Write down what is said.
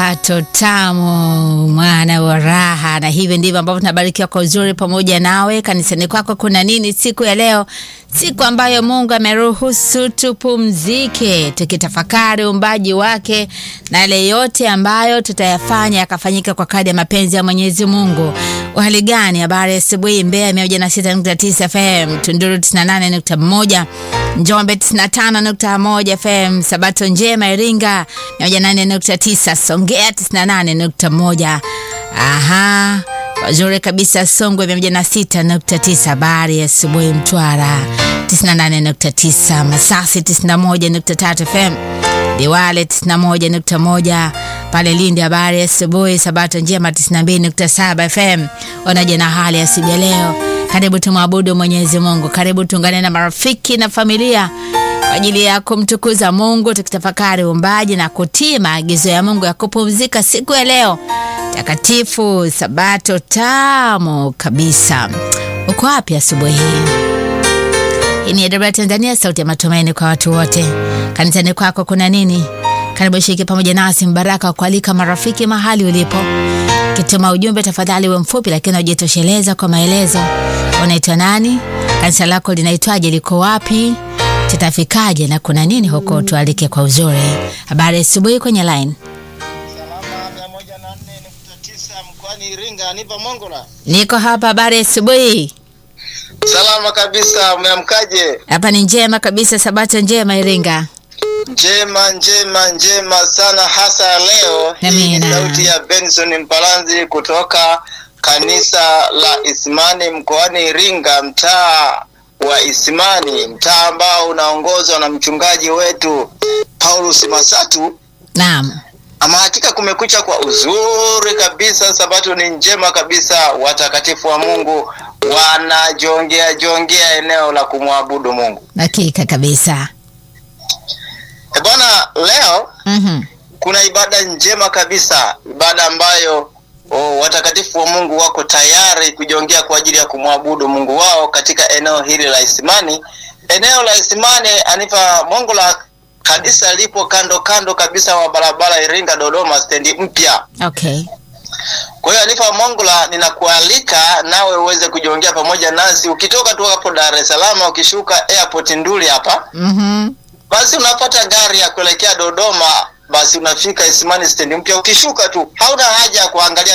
Sabato tamu, mwana wa raha, na hivi ndivyo ambavyo tunabarikiwa kwa uzuri pamoja nawe. Kanisani kwako kuna nini siku ya leo, siku ambayo Mungu ameruhusu tupumzike, tukitafakari uumbaji wake na yale yote ambayo tutayafanya yakafanyika kwa kadri ya mapenzi ya Mwenyezi Mungu. Uhali gani? Habari ya asubuhi. Mbeya 106.9 FM, Tunduru 98.1, Njombe 95.1 FM, Sabato njema Iringa 108.9, Songea 98.1. Aha, wazuri kabisa Songwe 106.9, habari ya asubuhi Mtwara 98.9, Masasi 91.3 FM, Liwale 91.1 pale Lindi, habari ya asubuhi. Sabato njema 92.7 FM. Wanaje na hali ya siku ya leo? Karibu tumwabudu Mwenyezi Mungu, karibu tuungane na marafiki na familia kwa ajili ya kumtukuza Mungu, tukitafakari uumbaji na kutii maagizo ya Mungu ya kupumzika siku ya leo takatifu, sabato tamu kabisa. Uko wapi asubuhi hii? Hii ni AWR Tanzania, sauti ya matumaini kwa watu wote. Kanisani kwako kuna nini? Karibu shiriki pamoja nasi mbaraka wa kualika marafiki mahali ulipo. Kituma ujumbe tafadhali uwe mfupi, lakini ujitosheleza kwa maelezo. Unaitwa nani? Kanisa lako linaitwaje? Liko wapi? Tutafikaje na kuna nini huko? Tualike kwa uzuri. Habari asubuhi kwenye line. Salama mia moja na nne nukta tisa mkoani Iringa, nipa Mongola. Niko hapa. Habari asubuhi. Salama kabisa, umeamkaje? Hapa ni njema kabisa, sabato njema Iringa. Njema njema njema sana, hasa leo. Hii ni Amina. sauti ya Benson Mpalanzi kutoka kanisa la Isimani mkoani Iringa, mtaa wa Isimani, mtaa ambao unaongozwa na mchungaji wetu Paulus Masatu. Naam. Ama hakika kumekucha kwa uzuri kabisa, sabato ni njema kabisa. Watakatifu wa Mungu wanajongea jongea eneo la kumwabudu Mungu. Hakika kabisa. E bwana, leo Mhm. kuna ibada njema kabisa, ibada ambayo oh, watakatifu wa Mungu wako tayari kujongea kwa ajili ya kumwabudu Mungu wao katika eneo hili la Isimani. Eneo la Isimani anipa Mungu la kanisa lipo kando kando kabisa wa barabara Iringa Dodoma stendi mpya. Okay. Kwa hiyo Anifa Mongola, ninakualika nawe uweze kujiongea pamoja nasi. Ukitoka tu hapo Dar es Salaam, ukishuka airport Nduli hapa, Mhm. basi unapata gari ya kuelekea Dodoma, basi unafika Isimani stendi mpya. Ukishuka tu, hauna haja ya kuangalia